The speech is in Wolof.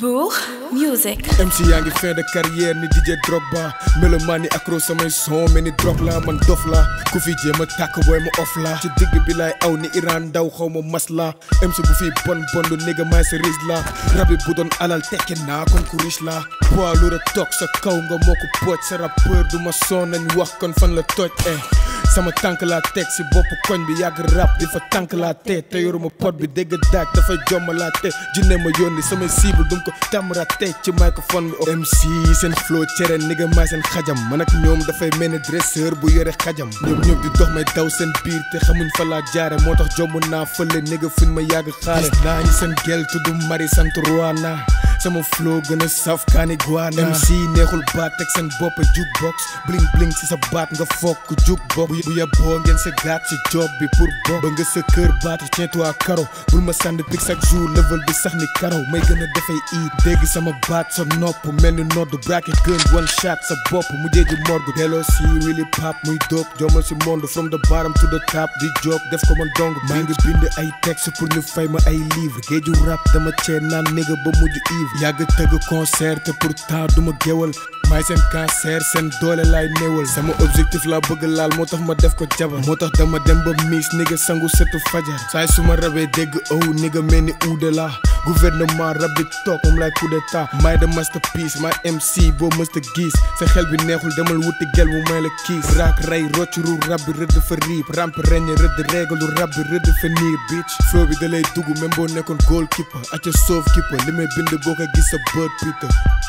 Bourg Music. MC yaa ngi fin de carrière ni DJ Drogba melomaan ni accro samay son mel ni drog la man dof la ku fi jéem a tàkk booy ma off la ci digg bi laay aw ni Iran ndaw xaw ma mas la MC bu fi bon bon lu nigga maay sa riche la rabi bu doon alal tekki naa kon ku riche la poids lu rek toog sa kaw nga moo ko pooj sa rappeur du ma son nañ wax kon fan la toj eh sama tànk laa teg si bopp koñ bi yàgg rap di fa tànk laa te te yoruma pot bi dégg daaj dafay jomma laa te jinne ma yónni samay cible dum ko tamara te ci microphone bi MC seen flow cere nigga maay seen xajam man ak ñoom dafay mel ni dresseur bu yore xajam ñoom ñoom di dox may daw seen biir te xamuñ fa laa jaare moo tax jomb naa fële nigga fuñ ma yàgg xaare naa ñi seen gel tudd mari sant Ruana sama flow gën a saf kaani guana MC neexul baat teg seen bopp jukebox bling bling si sa baat nga fokk jukebox bu yeboo ngeen sa gaat si job bi pour bokk ba nga sa kër baat tiens-toi karo bul ma sànni pig chaque jour level bi sax ni karaw may gën a defay iit dégg sama baat sa nopp mel ni nodd bracket gun one shot sa bopp mu jéegi morgue delloo si really pop muy doog jomal si monde from the bottom to the top di job def ko man dong maa ngi bind ay texte pour ñu fay ma ay livre géeju rap dama cee naan nigga ba mujj ivre yàgg tëgg concert te pourtant duma géwal maay seen cancer seen doole laay néewal sama objectif laa bëgg laal moo tax ma def ko jabar moo tax dama dem ba miis nigga sangu setu fajar saay su ma rabee dégg ow nigga mel ni uude la gouvernement rab bi toog moom laay coup d'état maay de masterpiece maay MC boo mësta gis sa xel bi neexul demal wuti gel mu may la kiis raak rey roccuru rab bi rëdd fa riib ramp reñ rëdd régalu rab bi rëdd fa niir bitch flow bi da lay dugg même boo nekkoon goal keeper acca soof keeper li may bind boo ko gis sa bët Peter